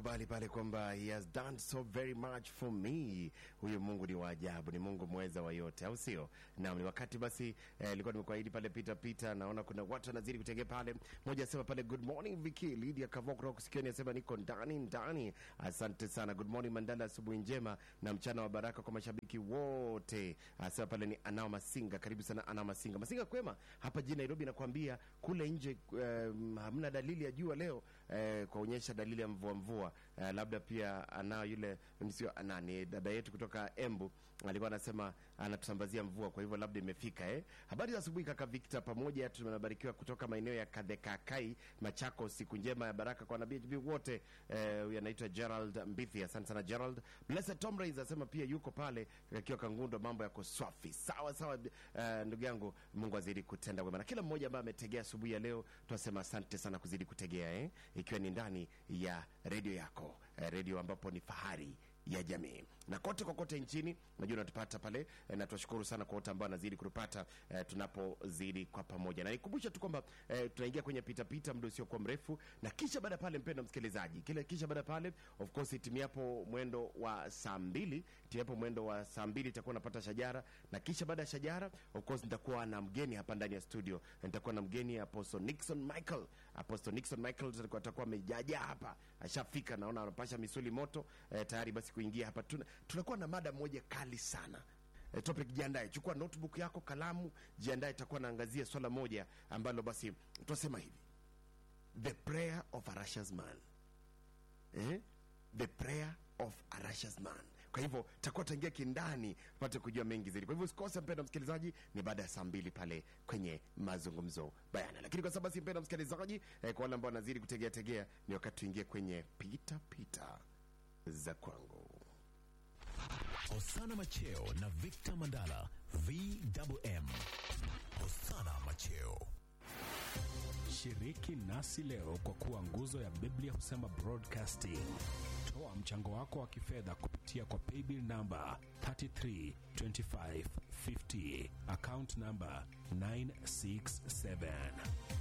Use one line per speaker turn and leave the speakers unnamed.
nakubali pale kwamba he has done so very much for me. Huyu Mungu ni wa ajabu, ni Mungu mweza wa yote, au sio? Naam, ni wakati basi nilikuwa eh, nimekuahidi pale pita pita, naona kuna watu wanazidi kutegea pale. Mmoja asema pale good morning Viki, Lydia Kavok kutoka kusikioni asema niko ndani ndani. Asante sana, good morning Mandala, asubuhi njema na mchana wa baraka kwa mashabiki wote. Asema pale ni Anao Masinga, karibu sana Anao Masinga. Masinga kwema hapa jijini Nairobi, nakwambia kule nje eh, hamna dalili ya jua leo eh, kuonyesha dalili ya mvua mvua eh, labda pia anao yule sio nani dada yetu kutoka Embu alikuwa anasema anatusambazia mvua, kwa hivyo labda imefika eh. Habari za asubuhi kaka Victor, pamoja tumebarikiwa kutoka maeneo ya Kadhekakai Machako. Siku njema ya baraka kwa nabii wote. Eh, huyu anaitwa Gerald Mbithi, asante sana Gerald. Blessed Tom Rains asema pia yuko pale akiwa Kangundo, mambo yako swafi. Sawa sawa, eh, ndugu yangu, Mungu azidi kutenda wema na kila mmoja ambaye ametegea asubuhi ya leo, tunasema asante sana kuzidi kutegea eh, ikiwa ni ndani ya redio yako eh, redio ambapo ni fahari ya jamii na kote kokote nchini najua unatupata pale e, na tunashukuru sana kwa wote ambao wanazidi kutupata e, tunapozidi kwa pamoja, na nikumbusha tu kwamba e, tunaingia kwenye pita pita muda usiokuwa mrefu, na kisha baada pale, mpendwa msikilizaji, kile kisha baada pale, of course itimiapo mwendo wa saa mbili itimiapo mwendo wa saa mbili itakuwa napata shajara, na kisha baada ya shajara, of course nitakuwa na mgeni hapa ndani ya studio, nitakuwa na mgeni Apostle Nixon Michael. Apostle Nixon Michael atakuwa amejaja hapa, ashafika, naona anapasha misuli moto e, tayari basi kuingia hapa tuna, tunakuwa na mada moja kali sana e, topic. Jiandae, chukua notebook yako, kalamu, jiandae. Itakuwa naangazia swala moja ambalo basi tunasema hivi, the prayer of a righteous man eh? the prayer of a righteous man. Kwa hivyo takuwa taingia kindani pate kujua mengi zaidi. Kwa hivyo usikose, mpenda msikilizaji, ni baada ya saa mbili pale kwenye mazungumzo bayana. Lakini kwa sababu basi, mpenda msikilizaji, eh, kwa wale ambao wanazidi kutegea tegea, ni wakati tuingie kwenye pita pita za kwangu.
Hosana Macheo na Victor Mandala VMM. Hosana Macheo.
Shiriki nasi leo kwa kuwa nguzo ya Biblia husema broadcasting. Toa mchango wako wa kifedha kupitia kwa paybill namba 332550 account namba 967